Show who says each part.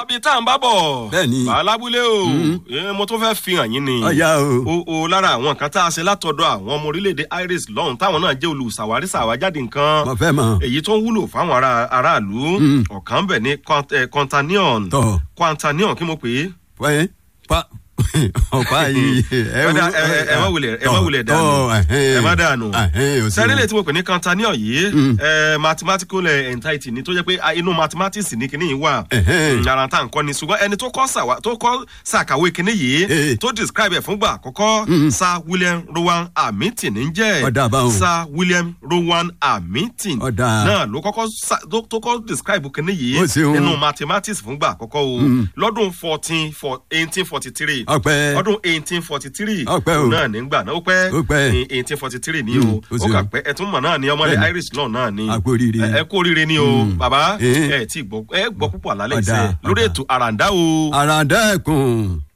Speaker 1: bíi tá à ń bá bọ̀.
Speaker 2: Bẹ́ẹ̀ni.
Speaker 1: bàálábúlé o Eh, mo tún fẹ́ fi hàn yín ni.
Speaker 2: ọ̀ya o.
Speaker 1: o o lára àwọn nǹkan tá a ṣe látọ̀dọ̀ àwọn ọmọ orílẹ̀-èdè iris lọ́hùn táwọn náà jẹ́ olùsàwárí sàwájáde nǹkan.
Speaker 2: mo fẹ́ mọ̀.
Speaker 1: èyí tó ń wúlò fáwọn ará aráàlú ọ̀kan bẹ̀ ní Quant- eh, quantanion
Speaker 2: tọ̀
Speaker 1: quantanion kí mo pè é.
Speaker 2: pẹ́ pa ọ̀pá yìí.
Speaker 1: Ọ̀dà, ẹ ẹ- ẹ má wulẹ̀ ẹ má wulẹ̀ dànù ẹ má dànù sẹ́rẹ́lẹ̀ tí mo pè ní quantanion yìí ẹ, mathematical eh, entity ni tó jẹ́ pé ah, inú mathematics ní kinní yìí wà
Speaker 2: Ẹ̀hẹ́n.
Speaker 1: Mm, ara tá à ń kọ́ ni ṣùgbọ́n ẹni tó kọ́ sàwá- tó kọ́ sàkàwé kinní yìí
Speaker 2: Eh.
Speaker 1: tó describe ẹ̀ fúngbà àkọ́kọ́ sir william rowan hamilton ń jẹ́
Speaker 2: Ọ̀dà báwọn.
Speaker 1: sir william rowan hamilton
Speaker 2: Ọ̀dà.
Speaker 1: náà ló kọ́kọ́ sa- tó tó kọ́ describe kinní yìí
Speaker 2: Ó ṣeun.
Speaker 1: nínú mathematics fúngbà àkọ́kọ́ o lọ́dún fourteen for eighteen forty three
Speaker 2: ọpẹ́
Speaker 1: ọdún eighteen forty three
Speaker 2: Ọpẹ́ o.
Speaker 1: náà nígbà náà ó pẹ́
Speaker 2: Ó pẹ́.
Speaker 1: ní eighteen forty three ní
Speaker 2: Mm,
Speaker 1: o
Speaker 2: ó
Speaker 1: ó
Speaker 2: ṣeun.
Speaker 1: kà pẹ́ ẹ̀tún mọ̀ náà ní ọmọlẹ̀
Speaker 2: Bẹ́ẹ̀ni.
Speaker 1: irish law náà ni
Speaker 2: A kú oríire.
Speaker 1: ẹ ẹ kú oríire ni o bàbá
Speaker 2: Eh.
Speaker 1: ẹ tí gbọ́ ẹ gbọ́ púpọ̀ àlálẹ̀
Speaker 2: Ọ̀dà,
Speaker 1: iṣẹ́ lórí
Speaker 2: ọ̀dà.
Speaker 1: ètò àràǹdá o.
Speaker 2: àràǹdá ẹ̀kún